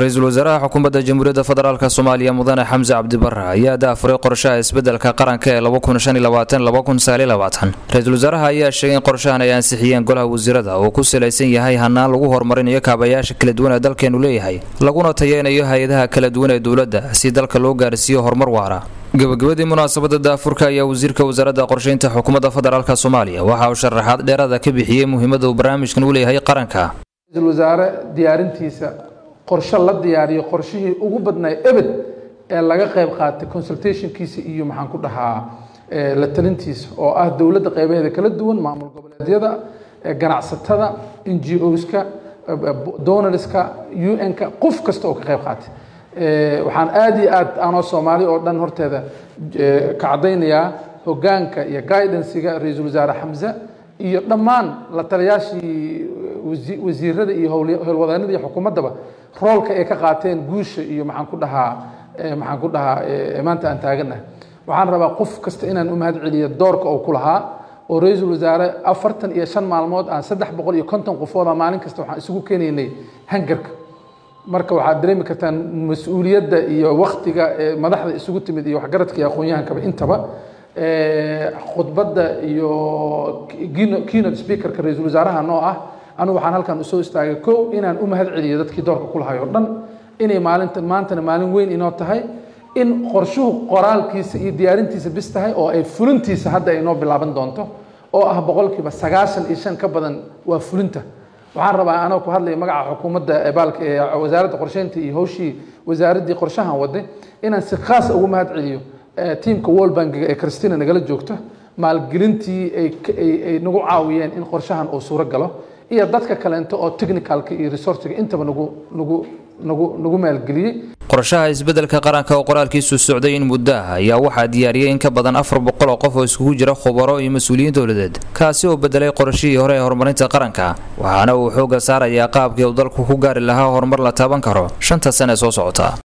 ra-iisul wasaaraha xukuumadda jamhuuriyadda federaalk soomaaliya mudane xamse cabdibare ayaa daafuray qorshaha isbeddelka qaranka ee ra-iisul wasaaraha ayaa sheegay in qorshahan ay ansixiyeen golaha wasiirada oo ku salaysan yahay hanaan lagu horumarinayo kaabayaasha kala duwan ee dalkeenu leeyahay laguna tayeynayo hay-adaha kala duwan ee dowladda si dalka loo gaarsiiyo horumar waara gabagabadii munaasabada daafurka ayaa wasiirka wasaaradda qorsheynta xukuumadda federaalk soomaaliya waxa uu sharaxaad dheeraada ka bixiyey muhiimada uu barnaamijkan u leeyahay qaranka ra-iisul wasaare diyaarintiisa qorshe la diyaariyo qorshihii ugu badnaa ebed ee laga qayb qaatay consultationkiisa iyo maxaan ku dhahaa la talintiisa oo ah dowladda qaybaheeda kala duwan maamul goboleedyada ganacsatada n g oska donorska un-ka qof kasta oo ka qayb qaatay waxaan aada iyo aad anoo soomaali oo dhan horteeda ka caddaynayaa hoggaanka iyo guidansiga ra-iisul wasaare xamse iyo dhammaan la taliyaashii wasiirada iyo howlwadeenada iyo xukuumaddaba roolka ay ka qaateen guusha iyo maxaan ku dhahaa maxaan ku dhahaa maanta aan taaganahay waxaan rabaa qof kasta inaan u mahad celiyo doorka oo ku lahaa oo ra-iisul wasaare afartan iyo shan maalmood aan saddex boqol iyo konton qofooda maalin kasta waxaan isugu keenaynay hangarka marka waxaad dareemi kartaan mas-uuliyadda iyo waktiga madaxda isugu timid iyo waxgaradka iyo aqoon-yahankaba intaba khudbadda iyo keynote speakerka ra-iisul wasaaraha noo ah anigu waxaan halkan usoo istaagay kow inaan u mahad celiyo dadkii doorka ku lahay oo dhan inay maalinta maantana maalin weyn inoo tahay in qorshuhu qoraalkiisa iyo diyaarintiisa bis tahay oo ay fulintiisa hadda ay noo bilaaban doonto oo ah boqolkiiba sagaashan iyo shan ka badan waa fulinta waxaan rabaa anoo ku hadlaya magaca xukuumadda baalka ee wasaaradda qorsheynta iyo hawshii wasaaraddii qorshahan waday inaan si khaasa ugu mahad celiyo tiamka world bankiga ee christina nagala joogto maalgelintii ay nagu caawiyeen in qorshahan uu suuro galo iyo dadka kaleento oo technicalka iyo resourciga intaba nagu nagu nagu nagu maalgeliyey qorshaha isbeddelka qaranka oo qoraalkiisu socday in muddo ah ayaa waxaa diyaariyey in ka badan afar boqol oo qof oo iskugu jira khubaro iyo mas-uuliyiin dowladeed kaasi oo bedelay qorashihii hore ee horumarinta qaranka waxaana uu xoogga saarayaa qaabkii uu dalku ku gaari lahaa horumar la taaban karo shanta sane soo socota